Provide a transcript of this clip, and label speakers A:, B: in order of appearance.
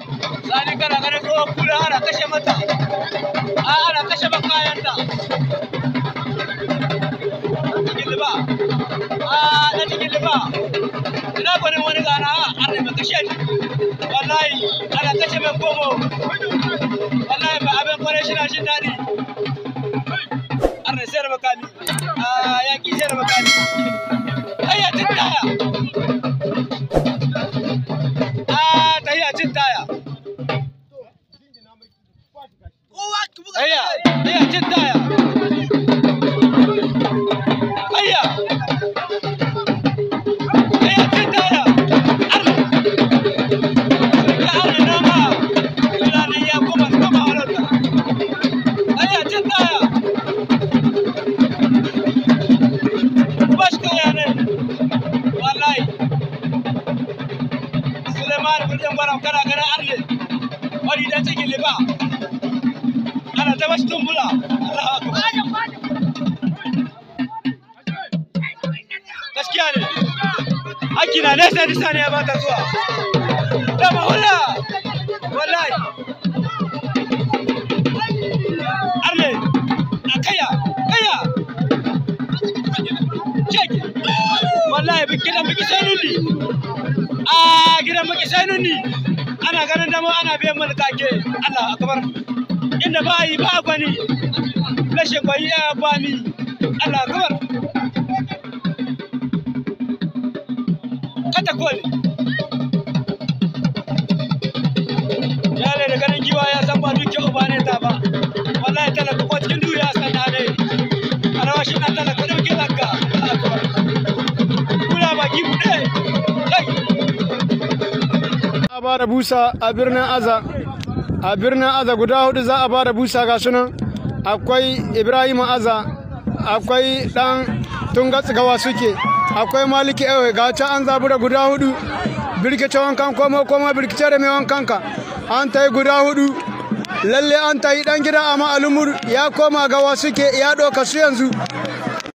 A: sani kana ganin tsohon kula ana kashe mata a ana kashe makayanta gilba a na gilba ina gwanin wani gana a arewa kashe ni wallahi ana kashe mai komo wallahi ba abin kwarai shi na jin daɗi arna sayar makami a yaƙi sayar makami ayya cin taya a tahiya cin taya ayya ayya cin taya ayya ayya cin taya arna ga arna nama tunanin ya koma koma halarta ayya cin taya bash kaya ne wallahi Suleiman birnin gwaram kana gana arle wani dan cikin liba ana ta bashi tumbula Allahu akbar gaskiya ne haki na nesa nisa ne ya bata zuwa da mahula wallahi arle a kaya kaya ceki wallahi biki dan biki sai nuni a gidan biki sai nuni ana ganin dama ana biyan mana take Allah akbar inda ba yi ba gwani rashin gwani ya bani Allah akbar kata koli yare da ganin giwa ya san ba duke uba ne ta ba wallahi talaka ko cikin duhu ya san ne a rawa shi na talaka ɗauke zakka Allah akbar kula baki buɗe kai
B: a ba da busa a birnin aza a birnin aza guda hudu za a ba da busa ga sunan akwai ibrahim aza akwai dan tunga tsigawa suke akwai maliki ewe ga can an zabura guda hudu birkice wankan komo komo birkice da mai wankan ka an ta yi guda hudu lalle an ta yi dan gida a ma'alumur ya koma gawa suke ya ɗauka su yanzu